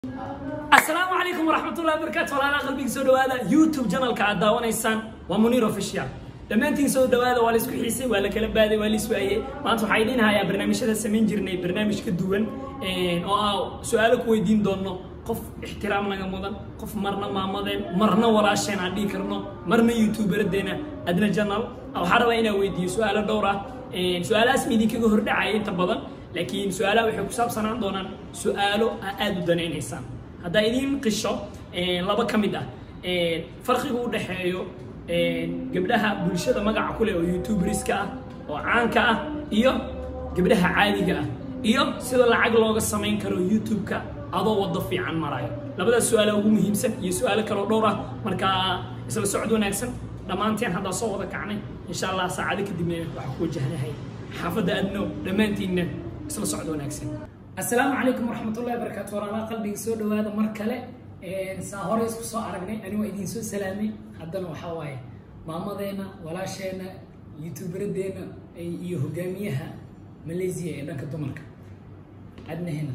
asalaamu calaykum waraxmatullahi wabarakaatu walaalaha qalbiga soo dhawaada youtube channelka aad daawanaysaan waa muniir official dhammaantiin soo dhawaada waa la isku xiisay waa la kala baaday waa la iswaayey maanta waxaa idin hayaa barnaamijyada samayn jirnay barnaamij ka duwan oo ah su-aalo ku weydiin doonno qof ixtiraam naga mudan qof marna maamadeen marna walaasheen aan dhihi karno marna youtuberaddeena adna channel waxaa rabaa inaan weydiiyo su-aalo dhowr ah su-aalahaas ma idinkaga hordhacaya inta badan laakiin su-aalaha waxay ku saabsanaan doonaan su-aalo aa aada u danaynaysaan haddaa idiin qisho laba ka mid ah farqiga u dhexeeyo gabdhaha bulshada magaca ku leh oo youtuberska ah oo caanka ah iyo gabdhaha caadiga ah iyo sida lacag looga samayn karo youtube-ka adoo waddo fiican marayo labadaas su-aala ugu muhiimsan iyo su-aalo kaloo dhowr ah markaa isla socod wanaagsan dhammaanteen haddaa soo wada kacnay insha allah saacado kadibna waxaa ku wajahnahay xaafadda adno dhammaantiinna isla socod wanaagsan assalaamu calaykum waraxmatullahi wabarakaatu walaalaha qalbiga soo dhawaada mar kale saa hore isku soo aragnay ani waa idiin soo salaamay haddana waxaa waaye maamadeena walaasheena youtuberaddeena iyo hogaamiyaha malaysia ee dhanka dumarka adnahena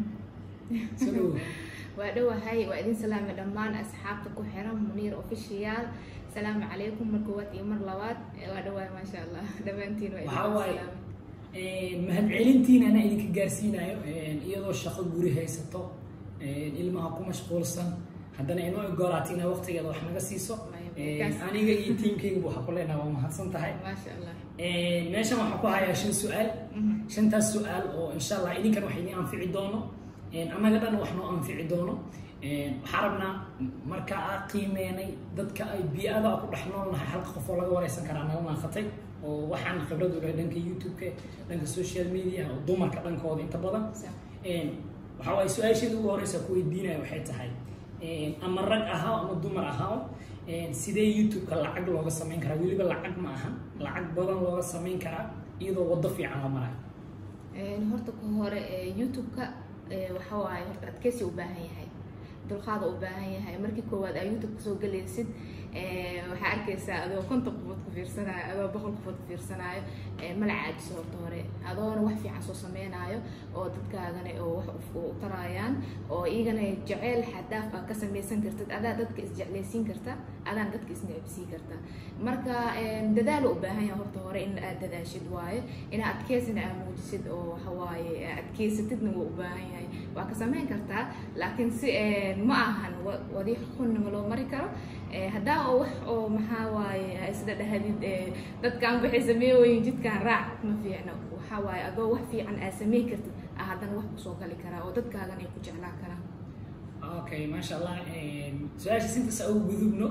soo dhawow waa dhowahay waa idin salaamay dhammaan asxaabta ku xiran muniir official asalaamu calaykum mar koowaad iyo mar labaad waa dhowahay maasha allah dhammaantiin waa waxaa idin waaye salaamay mahadcelintiina anaa idinka gaarsiinayo iyadoo shaqo guri haysato ilmaha ku mashquulsan haddana inoo ogolaata inaa waqtigeeda wax naga siiso Markaas. aniga iyo tiimkayga waxaa ku leenaha waa mahadsan tahay maasha allah meeshan waxaan ku hayaa shan su-aal Mhm. shantaas su-aal oo insha allah idinkan wax idin anfici doono annaga dhan wax noo anfici doono waxaa rabnaa marka aa qiimeenay dadka ay bii-ada ku dhex noolnahay halka qof oo laga wareysan karaa naga naaqatay oo waxaan khibrad u lehay dhanka youtube-ka dhanka social media oo dumarka dhankooda inta badan Sa- waxaa waaye su-aasheeda ugu horeysa ku weydiinaya waxay tahay ama rag ahaa ama dumar ahaa sidee youtube-ka lacag looga samayn karaa weliba lacag ma aha lacag badan looga samayn karaa iyadoo waddo fiican la marayo Een, horta ku hore ee, youtube-ka ee, waxa waaye horta adkeysi u baahan yahay dulqaada u baahan yahay markii koowaad aa youtube kasoo galaysid ee, waxaa arkaysaa adoo konton qofood ku fiirsanaayo adoo boqol qofood ku fiirsanaayo ee, mala caajiso horta hore adoona wax fiican soo sameynaayo oo dadkaagana oo wax u- u tarayaan oo iyagana jeceyl xadaaf aa ka samaysan kartid adaa dadka isjeclaysiin karta adaan dadka isnecbsiin karta marka een, dadaal u baahan yahay horta hore in aad dadaashid waaye inaa adkeysina aa muujisid oo waxa waaye aa adkeysatidna wuu u baahan yahay waa ka samayn kartaa laakiin si een, ma ahan wa- wadi xunnima loo mari karo Ee, haddaa oo wax oo maxaa waaye aa isla dhahadid ee, dadkan waxay sameeyoyin jidkan raac ma fiicno waxaa waaye adoo wax fiican aa sameyn kartid aa haddana wax kusoo gali karaa oo dadkaagan ay ku jeclaan karaan okay maasha allah su-aashaas intaas ugu gudubno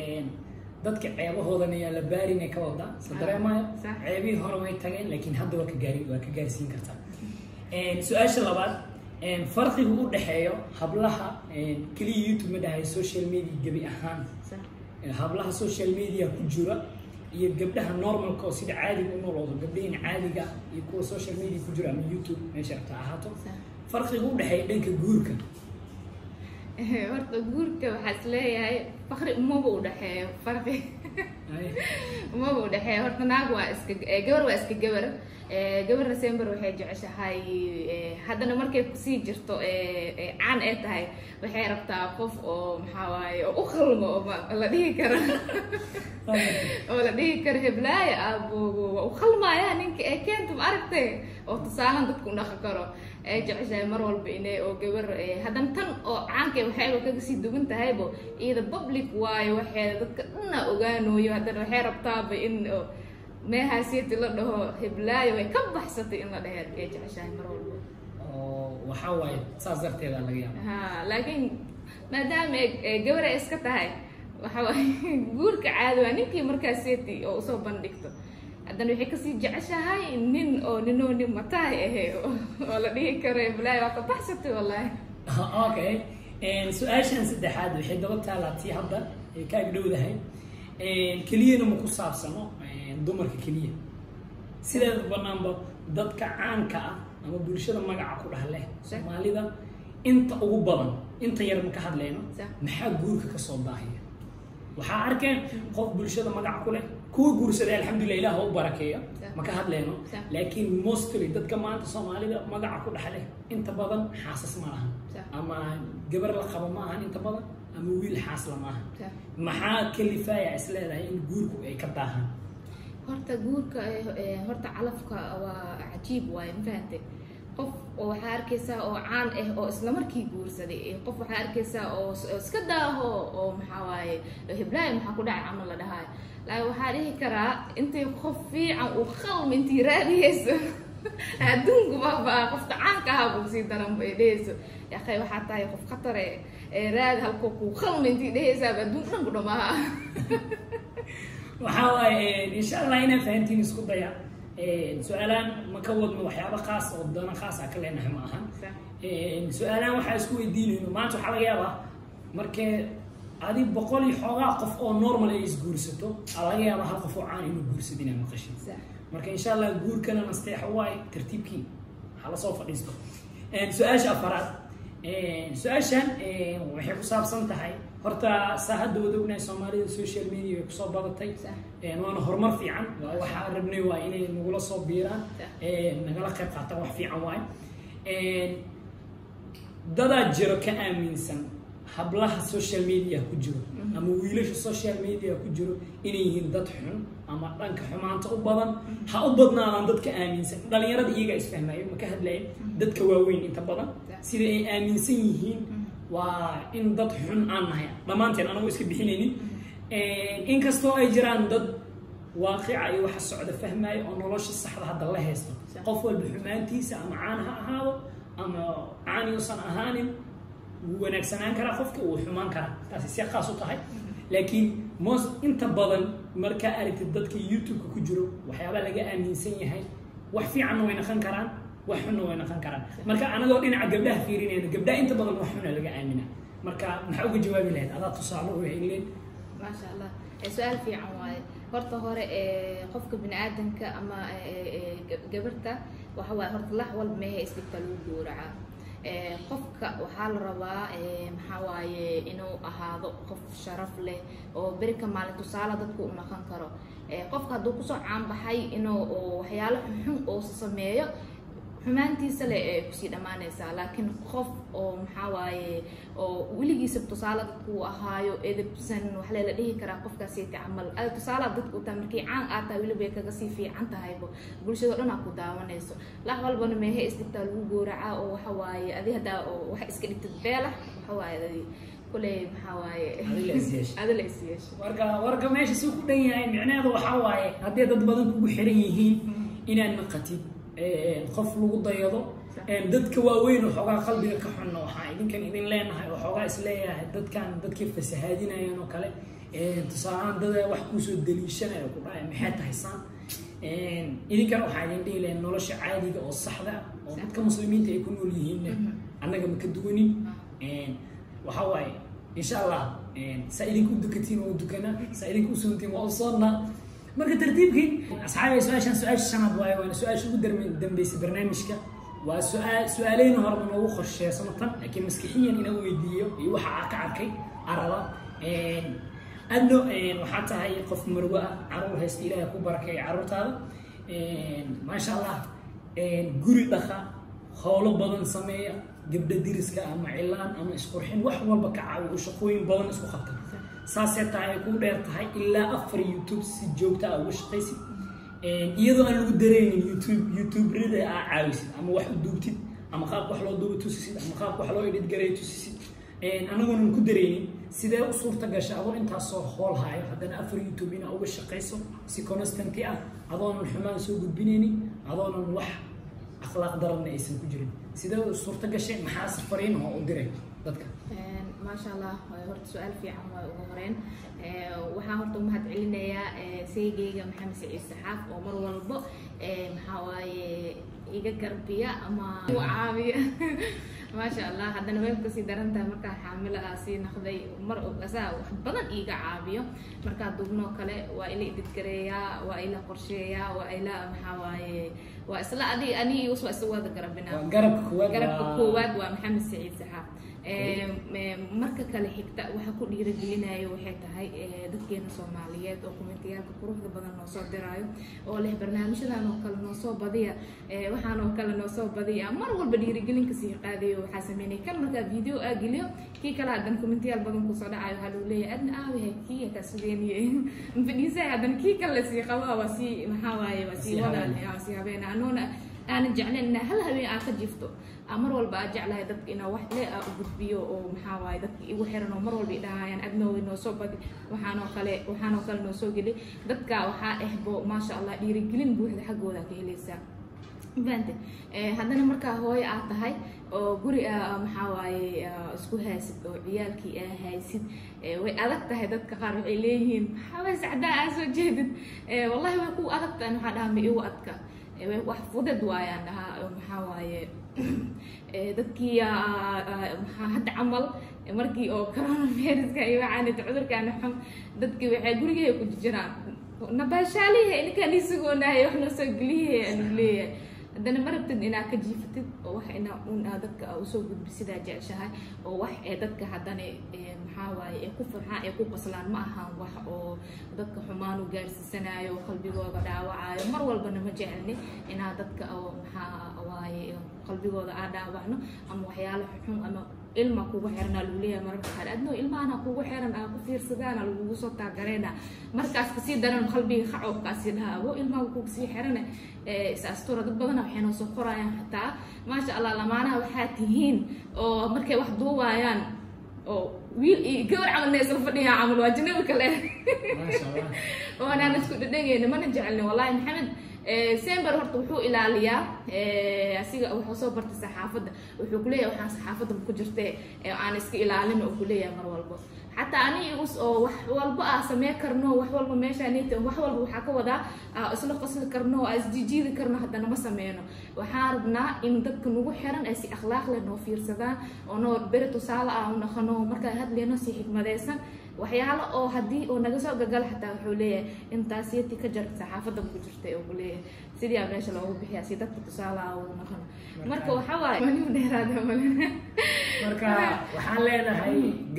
dadka ceebahoodan ayaa la baarin ee ka wada sa dareemayo Sax. ceebihii hore way tageen laakiin hadda waa ka gaari waa ka gaarsiin kartaa su-aasha labaad farqiga u dhexeeyo hablaha keliya youtube ma dhahay social media gebi ahaan Sax. hablaha social media ku jira iyo gabdhaha normalka oo sida caadiga u nooloodo gabdhahin caadiga ah iyo kuwa social media ku jira ama youtube meesha rabta ha ahaato Sax. farqiga u dhexeeya dhanka guurka horta guurka waxaa is leeyahay fakri umaba u dhexeeyo farqi Ay, umaba u dhexeeyo horta naag waa iska eh, gabar waa iska gabar Eh, gabarna sember waxay jeceshahay eh, haddana markay kusii jirto eh, eh, caan ee tahay waxay rabtaa qof oo maxaa waaye oo u qalmo oo ma- la dhihi karo oo la dhihi karo heblaayo aaboogo waa u qalmaya ninka ee keenta ma aragtay oo tusaalan dadku u dhaqi karo ay jeceshahay mar walba inay oo gabar eh, haddana tan oo caanka waxayba kaga sii duwan tahaybo iyada public waayo waxeeda dadka dhanna ogaanooyo haddana waxay rabtaaba in oo meehaasiyati la dhaho heblaayo way ka baxsatay in la dhahe ay jeceshahay mar walba oo waxaa waaye saas darteeda laga yaaba ha laakiin maadaama ay- ay gabar ay iska tahay waxa waaye guurka caadi waa ninkii markaas seeti oo usoo bandhigto haddana waxay kasii jeceshahay nin oo ninoo nin matahay ahe oo la dhihi karo heblaayo waa ka baxsatay wallaahi okay su-aashan saddexaad waxay daba taalaa tii hadda ay ka agdhowdahay keliyana ma ku saabsano dumarka keliya sideeda banaanba dadka caanka ah ama bulshada magaca ku dhah leh Sax. soomaalida inta ugu badan inta yar ma ka hadlayno Sax. maxaa guurka kasoo daahaya waxaa arkeen qof bulshada magac ku leh kuwa guursaday alxamdulilah ilaah ha u barakeeyo Sax. ma ka hadleyno Sax. laakiin mostly dadka maanta soomaalida magaca ku dhexleh inta badan xaasas ma lahan Sax. ama gabar la qabo ma ahan inta badan ama wiil xaasla ma ahan Sax. maxaa kalifaaya is leedahay in guurku ay ka daahaan horta guurka eh, eh, horta calafka waa cajiib waaye ma fahantay qof oo waxaa arkaysaa oo caan ah oo isla markii guursaday eh, qof waxaa arkaysaa oo s- oo iska daaho oo maxaa waaye hiblaayo maxaa ku dhacay camal la dhahayo laakiin waxaa dhihi karaa intay qof fiican uu qalmi intii raadiyeyso adduunku baabaa qofka caanka ahaa buu sii daran bay dhehayso yakay waxaa tahay qof khatare ee raadi halkoo kuu qalmi intii dhehaysaaba adduunka dhan ku dhamaaha waxaa waaye insha allah inaan fahantiin isku daya su-aalaan ma ka wadno waxyaabo khaas oo dana khaas ah ka leenahay ma ahan su-aalaan waxaa isku weydiinayno maanta waxaa laga yaabaa markee adi boqol iyo xoogaa qof oo normal ay isguursato aa laga yaabaa hal qof oo caan inuu guursado inaa maqashin marka insha allah guurkana nasteexa waaye tartiibkii waxaa lasoo fadhiisto su-aasha afaraad su-aashan waxay ku saabsan tahay horta saa hadda wada ognahay soomaalida social media way kusoo badatay waana horumar fiican waa waxaa rabnay waa inay nagula soo biiraan nagala qayb qaataan wax fiican waaye dadaa jiro ka aaminsan hablaha social media ku jiro ama wiilasha social media ku jiro inay yihiin dad xun ama dhanka xumaanta u badan ha u badnaadaan dadka aaminsan dhalinyarada iyagaa isfahmayo ma ka hadlaya dadka waaweyn inta badan sida ay aaminsan yihiin waa in dad xun aan nahay dhammaanteen anagu iska bixinaynin inkastoo ay jiraan dad waaqica iyo waxa socda fahmaayo oo nolosha saxda hadda la haysto qof walba xumaantiisa ama caan ha ahaado ama caan yuusan ahaanin wuu wanaagsanaan karaa qofka wuu xumaan karaa taasi si qaas u tahay laakiin most inta badan markaa aragtid dadka youtube-ka ku jiro waxyaabaa laga aaminsan yahay wax fiicanna way naqon karaan wax xunna way naqon karaan marka anagoo dhinaca gabdhaha fiirinayna gabdhaha inta badan wax xuna laga aamina marka maxaa uga jawaabi lahayd adaa tusaale u hayleen maasha allah su-aal fiican waaye horta hore qofka bini aadamka ama gabarta waxa waaye horta lax walba meeha isdhigta lagu gowracaa qofka waxaa la rabaa maxaa waaye inuu ahaado qof sharaf leh oo berika maalin tusaale dadku u naqon karo qofka hadduu kusoo caanbaxay inuu waxyaalo xunxun oo sameeyo xumaantiisa le ee kusii dhammaanaysaa laakiin qof oo maxaa waaye oo weligiisa tusaale dadku uu ahaayo edebsan wax leela dhihi karaa qofkaasiiti camal ada tusaalaha dadku u tahay markii caan aad tahay weliba ay kaga sii fiican tahaybo bulshado dhan aa ku daawanayso lax walbana meehe isdhigtaa lagu gooracaa oo waxa waaye adi haddaa oo waxa iska dhigtid beelax waxa waaye adi kuley maxaa waaye adila is yeesha warka warka meesha si ku dhan yahay micnaheedu waxaa waaye haddii dad badan kugu xiran yihiin inaad naqatid qof lagu dayado dadka waaweyn oo xoogaa qalbiga ka xunna waxaa idinkan idin leenahay oo xoogaa isleeyahay dadkan dadkii fasahaadinayaan oo kale tusaalahaan dada wax kuusoo daliishanaya ku dhacay maxay tahay saan idinkan waxaa idin dhihi lahayn nolosha caadiga oo saxda ah oo dadka muslimiinta ay ku nool yihiinna annaga ma ka duwanin waxaa waaye insha allah saa idinku dukatiin waa dukana saa idinku usoontiin waa usoonnaa marka tartiibkii asxaabay su-aashan su-aasha shanaad waaye waana su-aasha ugu dambeysay barnaamijka waa su-aal su-aaleyna horeba noogu qorsheysano tan laakiin maskixiyan inaan weydiiyo iyo waxa aa ka arkay araba adno waxaa tahay qof marwo ah caruur haysta ilaahay ku barakeeya caruurtaada maasha allah guri dhaqa howlo badan sameeya gabdha diriska ama cilaan ama isqurxin wax walba ka caawiyo shaqooyin badan isku qabta saasee tahay ay ku dheer tahay ilaa afar youtube si joogta a uga shaqaysid iyadoo aan lagu dareynin youtube youtuberada aa caawisid ama wax u duubtid ama qaab wax loo duuba tusisid ama qaab wax loo edhid garay tusisid anagoonan ku dareynin sidee u suurta gasha adoo intaasoo hool hayo haddana afar youtube inaa uga shaqayso si constanty ah adoonan xumaan soo gudbinaynin adoonan wax akhlaaq daranna aysan ku jirin sidee suurta gashay maxaa safariin oo u diray dadka maasha allah horta su-aal fiican waa ugu horeyn waxaan horta umahad celinayaa seygeyga maxamed saciid saxaaf oo mar walbo maxaa waaye iga garbiya ama u caabiya maasha allah haddana way kasii daran tahay markaa xaamilo ah sii naqday mar asaa wax badan iiga caabiyo markaa dubnoo kale waa ila ididgareeyaa waa ila qorsheeyaa waa ila maxaa waaye waa isla adi ani waa isla wada garabinaa garabka koowaad garabka koowaad waa maxamed saciid saxaaf marka kale xigta waxa ku dhiiragelinayo waxay tahay dadkeena soomaaliyeed oo kumentiyaalka quruxda badan noo soo diraayo oo leh barnaamijyadan oo kale noo soo badiya waxaan oo kale noo soo badiya mar walba dhiirigelinka sii qaadayo waxaa sameynay kan markaa video aa geliyo kii kale haddana kumentiyaal badan kusoo dhacayo waxaa lagu leeyahay adna aawahay kii kaa sugeeniye fadhiisahay haddana kii kale lasii qabaa waa sii maxaa waaye waa sii wadaa sii habeena anoona aanan jeclayn inaa hal habeen aa ka jifto mar walba aa jeclahay dadka inaa wax le aa u gudbiyo oo maxaa waaye dadka igu xiran oo mar walba idhahayaan adnooy noo soo badi waxaanoo kale waxaanoo kale noo soo geli dadka waxaa ehbo maasha allah dhiirigelin buuxda xaggooda ka helaysaa fahante haddana markaa hooyo aad tahay oo guri maxaa waaye isku haysid oo ciyaalkii aa haysid way adag tahay dadka qaar waxay leeyihiin maxaabay sacdaa aa soo jeedid wallahi way ku adag tahay waxaa dhaha ma igu adka wax fudad waayaan dhahaa maxaa waaye dadkii maxaa hadda camal markii oo coronaviruska iyo waxaanita cudurkaana xun dadkii waxay gurigeeda ku jiraan nabaashaalihe ninkaan isugoonahay wax noo soo geliye aanu leeyahay haddana ma rabtid inaad ka jiifatid oo wax ina un aa dadka usoo gudbi sidaa jeceshahay oo wax ee dadka haddana maxaa waaye ee ku farxaan ee ku qoslaan ma ahaan wax oo dadka xumaan u gaarsiisanayo oo qalbigooda dhaawacayo mar walbana ma jecelni inaa dadka oo maxaa waaye qalbigooda aa dhaawacno ama waxyaalo xun ama ilma kugu xiranaa lagu leeyahay mararka qaar adnoo ilmahana kugu xiran aa ku fiirsadaana lagugu soo taagareena markaas kasii daran qalbiga khacobkaasi dhaha abo ilmaha kugu sii xirane is astura dad badana waxay noo soo qorayaan xataa maasha allah lamaanaha waxaa tihiin oo markay wax duubaayaan oo wiil iyo gabar camal na isla fadhiyaa camal waa janabi kale oonaan isku dhadhageyna mana jecelni wallahi maxamed sember horta wuxuu ilaaliyaa asiga wuxuu soo bartay saxaafadda wuxuu kuleeyahay waxaan saxaafadda ku jirtee aan iska ilaalin oo kuleeyahay mar walba xataa ani igus oo wax walba aa samey karno wax walba meeshaanit wax walba waxaa ka wadaa isla qosli karno aa isjijiidi karno haddana ma sameyno waxaan rabnaa in dadka nagu xiran ay si akhlaaq leh noo fiirsadaan oo noo beri tusaale ah u naqano markaa hadleyno si xikmadeysan waxyaalo oo haddii oo naga soo gagala xataa wuxuu leeyahay intaasiyati ka jar saxaafadda ku jirtay oo kuleeyahay sidii aa meesha loogu bixiyaa si dadka tusaale ah u naqano marka waxa waaye maniu dheeraada male marka waxaan leenahay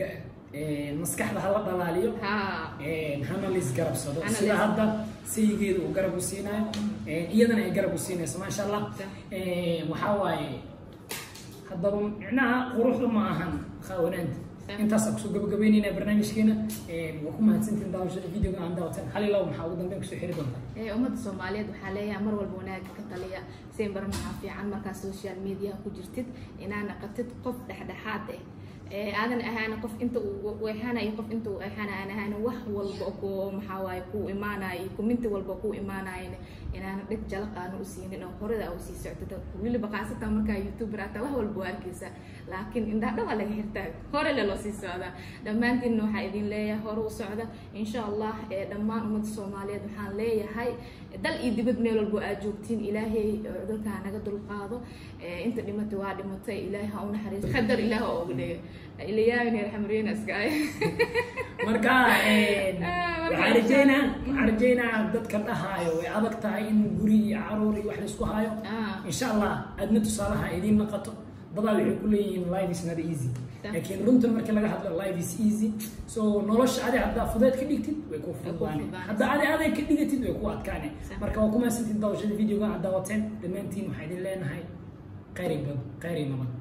maskaxda hala dhalaaliyo hana lais garabsado sida hadda sayigeeda uu garab u siinayo iyadana ay garab u siinayso maasha allah waxaa waaye haddaba micnaha quruxda ma ahan qaawanaanta intaasaan kusoo gabagabeynayna barnaamijkeena waa ku mahadsantiin daawashada videoga aan daawatan halilow maxaa ugu dambeyn kusoo xiri doontaa ummadda soomaaliyeed waxaa leeyahay mar walba wanaaga ka taliya seen baran waxaa fiican markaa social media ku jirtid inaa naqatid qof dhexdhexaad ah aadan ahaan qof inta uu eexanayo qof inta uu eexana aan ahaan wax walba ku maxaa waaye ku imaanayo kuminti walba ku imaanayo inaana dheg jalaq aanu u siinin oo horada aa usii socdo weliba qaasatan markaa youtuber ataa wax walba waa arkeysa laakiin indhaa dhawaa laga xirtaa hore le loo sii socdaa dhammaantiinna waxaa idin leeyahay hore u socda insha allah dhammaan ummadda soomaaliyeed waxaan leeyahay dal iyo dibad meel walbo aad joogtiin ilaahay cudurkaa naga dulqaado inta dhimatay waa dhimatay ilaahay ha u naxariiso qadar ilaah oo uga dhiga ilayaabin raxmariyena iska ay marka waxaan rajeynaa waxaan rajeynaa dadka dhahaayo way adag tahay in guri iyo caruur iyo wax laisku hayo insha allah aadna tusaalaha idiin naqato dadaa waxay ku leeyihiin life is not easy laakiin runtan markii laga hadlo life is easy so nolosha adi haddaa fudeed ka dhigtid way ku fududaane haddaa adi aday ka dhigatid way ku adkaane marka waa ku mahadsantiin daawashada videoga aad daawateen dhammaantiin waxaa idin leenahay khayri bad khayri nabad